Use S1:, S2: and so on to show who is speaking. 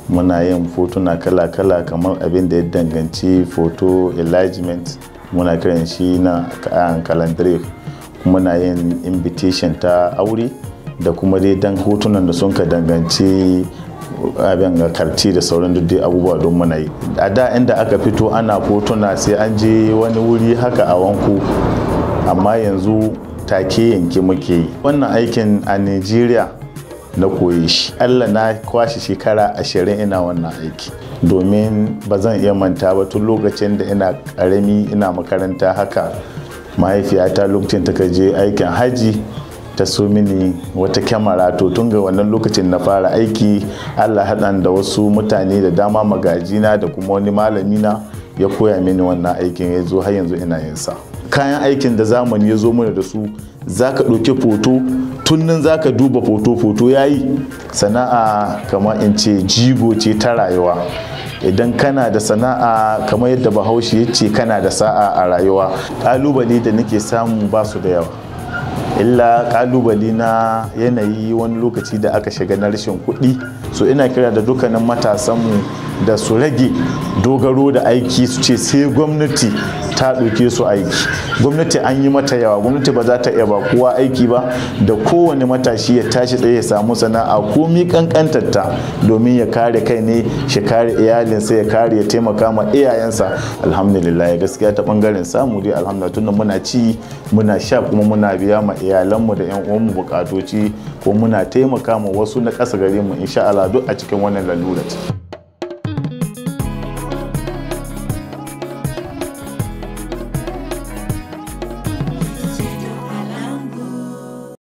S1: muna yin fotuna kala-kala kamar abin da ya danganci photo enlargement muna kiran shi na calendar muna yin invitation ta aure da kuma dai dan hotunan da sun ka danganci abin ga karti da sauran dai abubuwa don muna yi a da inda aka fito ana fotuna sai an je wani wuri haka a wanku amma yanzu take yanke muke yi wannan aikin a nigeria na koyi shi allah na kwashe shekara ashirin ina wannan aiki domin ba zan iya manta ba tun lokacin da ina karami ina makaranta haka mahaifiyata lokacin ta je aikin haji ta so mini wata kyamara to tun ga wannan lokacin na fara aiki allah haɗan da wasu mutane da dama magajina da kuma wani malamina ya koya mini wannan aikin ya zo har yanzu ina yin sa kayan aikin da zamani ya zo mana da su za ka ɗauki foto tunnin za ka duba foto-foto ya yi sana'a kamar in ce jigo ce ta rayuwa idan kana da sana'a kamar yadda bahaushe ya ce kana da sa'a a rayuwa ƙalubale da nake samu ba su da yawa illa kalubale na yanayi wani lokaci da aka shiga na rashin kuɗi so ina kira da dukkanin matasanmu da su rage dogaro da aiki su ce sai gwamnati ta ɗauke su aiki gwamnati an yi mata yawa gwamnati ba za ta iya ba kowa aiki ba da kowane matashi ya tashi tsaye ya samu sana'a komi kankantarta domin ya kare kai ne shi kare iyalinsa ya kare ya taimaka ma iyayensa alhamdulillah gaskiya ta bangaren samu dai alhamdulillah tunda muna ci muna sha kuma muna biya ma iyalanmu da yan uwanmu bukatoci ko muna taimaka ma wasu na ƙasa gare mu insha Allah duk a cikin wannan lalurar